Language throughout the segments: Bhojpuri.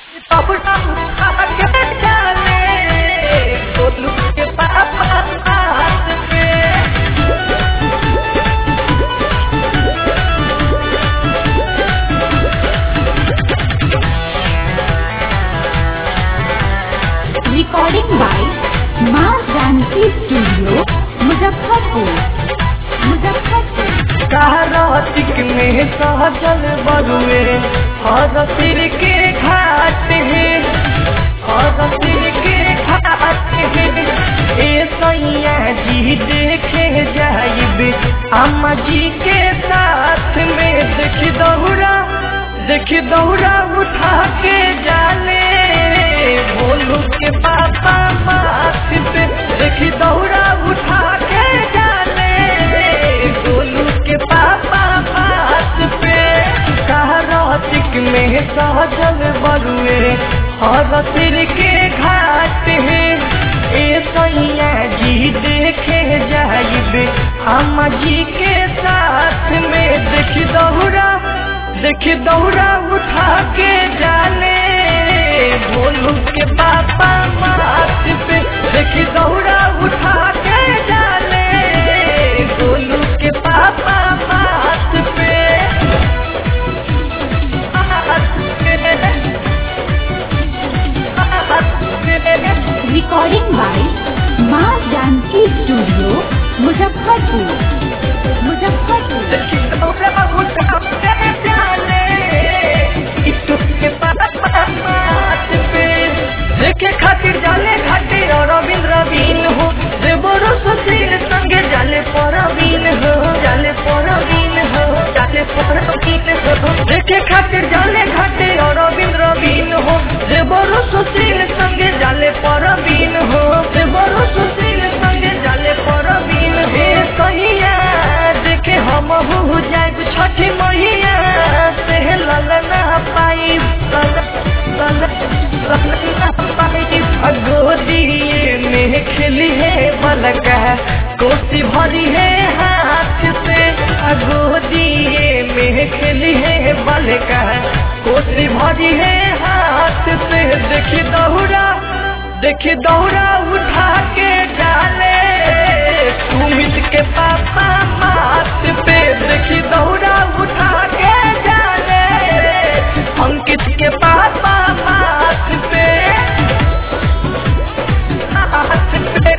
अपना आगे चले गोलू के पापा हाथ में recording by Maa Janki studio Muzaffarpur Muzaffarpur कार्तिक में सहजल बरुए हर सिर के घाट है हर सिर के घाट है ए सैया जी देखे जाइबे अम्मा जी के साथ में देख दौड़ा देख दौड़ा उठा के जाले बोलू के पापा माथ पे देख दौड़ा उठा के जाले गोलू के पापा हाथ पे कार्तिक में सहजल बरुए हर सिर के घाट है ए सैया जी देखे जाइबे अम्मा जी के साथ में देख दौड़ा देख दौड़ा उठा के जाले भोलू के पापा माथ पे देख दौड़ा उठा के जाले गोलू के पापा माथ पे हाथ पे, हाथ पे। Recording by Maa Janki studio Muzaffarpur Muzaffarpur देखे खातिर जाले घाटे और रविंद्र बीन हो देवरो सुशील संगे जाले परवीन हो जाले परवीन हो जाले परवीन हो देखे खातिर जाले घाटे और रविंद्र बीन हो देवरो सुशील संगे जाले परवीन हो देवरो सुशील संगे जाले परवीन हे कहिया देखे हम हो जाए छठी मैया से ललना पाई गोदिए में खिली है बलका कोसी भरी है हाथ से गोदिए में खिली है बलका कोसी भरी है हाथ से देखी दौड़ा देखी दौड़ा उठा के डाले सुमित के पापा माथ पे देखी दौड़ा उठा के डाले अंकित के पापा माथ पे हाथ पे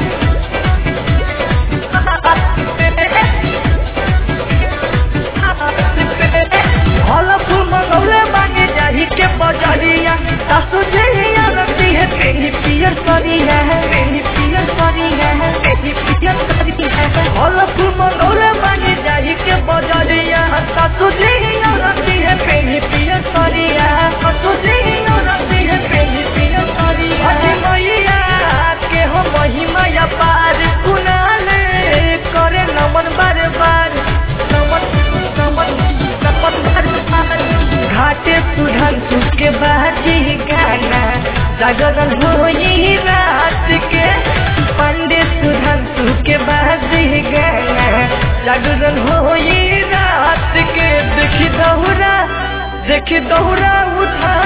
हल फूल मंगौले बागे जाही के बजरिया सासु जहिया रखती है पेनी पियर करिया है पेनी पियर करिया है पेनी पियर करिया है हल फूल मंगौले बागे जाही के बजरिया सासु जहिया रखती है पेनी पियर करिया सासु जहिया रखती है पेनी पियर करिया अजी मैया के हो महिमा या पार कुनाले करे नमन बार बार नमन नमन नमन बार बार घाटे सुधन के बाजी गाना जागरण होई रात के पंडित सुधन के बाजी गाना जागरण होई रात के देखी दौरा देखी दौरा उठा